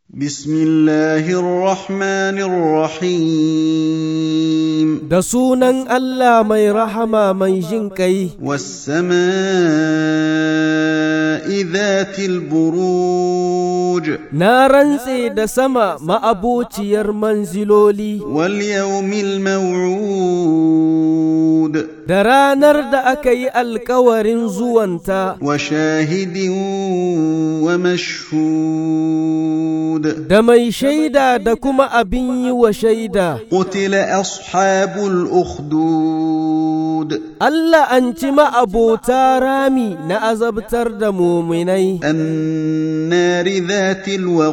بسم الله الرحمن الرحيم da sunan Allah mai rahama mai jin ƙai, والسماء ذات البروج na rantse da sama ma'abociyar manziloli, واليوم الموعود da ranar da aka yi alkawarin zuwanta, وشاهد ومشهود da mai shaida da kuma abin yi wa shaida. قتل أصحاب الأخدود Allah an ci ma'abota rami na azabtar da muminai, النار ذات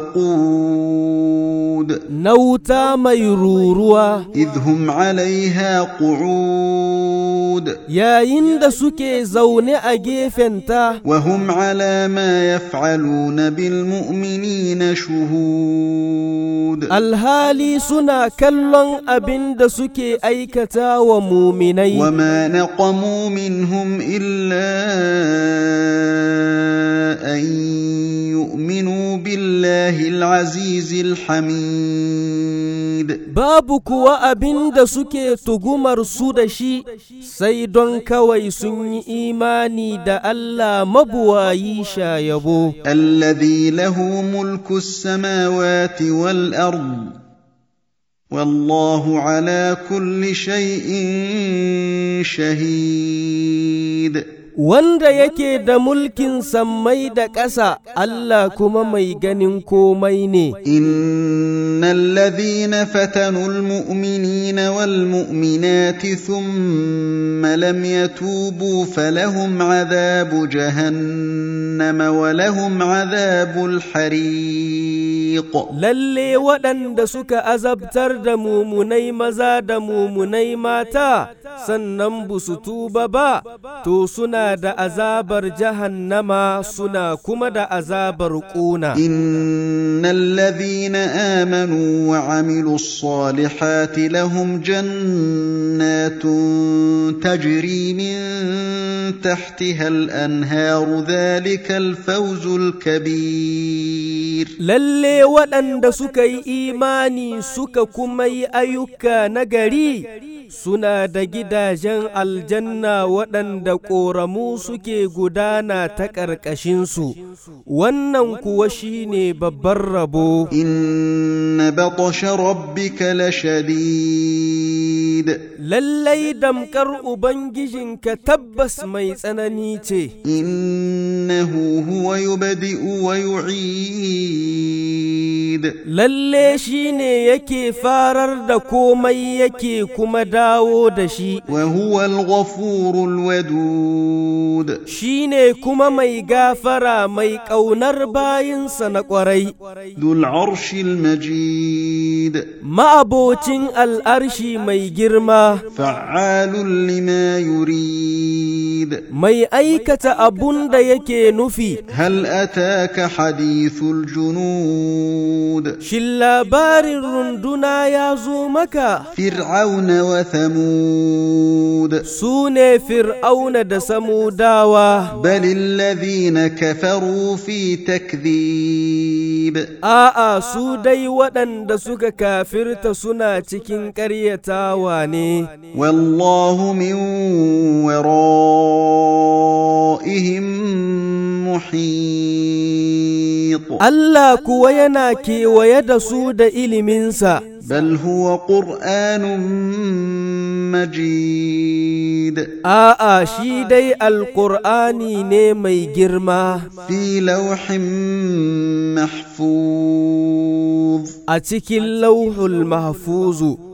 الوقود na wuta mai ruruwa, إذ هم عليها قعود yayin da suke zaune a gefenta. وهم على ما يفعلون بالمؤمنين شهود alhali suna kallon abin da suke aikata wa muminai وما نقموا منهم إلا أن يؤمنوا بالله العزيز الحميد babu kuwa abin da suke tugumar su da shi sai don kawai sun yi imani da Allah mabuwayi sha yabo الذي له ملك السماوات والأرض والله على كل شيء شهيد wanda yake da mulkin sammai da ƙasa Allah kuma mai ganin komai ne إن الذين فتنوا المؤمنين والمؤمنات ثم لم يتوبوا فلهم عذاب جهنم ولهم عذاب الحريق lalle waɗanda suka azabtar da mumunai maza da mumunai mata sannan bu su tuba ba to suna da azabar jahannama suna kuma da azabar ƙuna إن الذين آمنوا وعملوا الصالحات لهم جنات تجري من تحتها الأنهار ذلك الفوز الكبير lalle waɗanda suka yi imani suka kuma yi ayyuka na gari suna da gidajen aljanna waɗanda ƙoramu suke gudana ta ƙarƙashinsu wannan kuwa shine babban rabo إن بطش ربك لشديد lallai damkar ubangijinka tabbas mai tsanani ce إنه هو يبدئ ويعيد lalle shi ne yake farar da komai yake kuma dawo da shi وهو الغفور الودود shi ne kuma mai gafara mai ƙaunar bayinsa na ƙwarai ذو العرش المجيد ma'abocin al'arshi mai girma فعال لما يريد mai aikata abun da yake nufi هل أتاك حديث الجنود shin labarin runduna ya zo maka فرعون وثمود su ne fir'auna da samudawa بل الذين كفروا في تكذيب A'a, su dai waɗanda suka kafirta suna cikin ƙaryatawa ne, والله من ورائهم محيط Allah kuwa yana kewaye da su da iliminsa, بل هو قرآن مجيد a'a shi dai Alƙur'ani ne mai girma في لوح محفوظ a cikin lauhul mahfuzu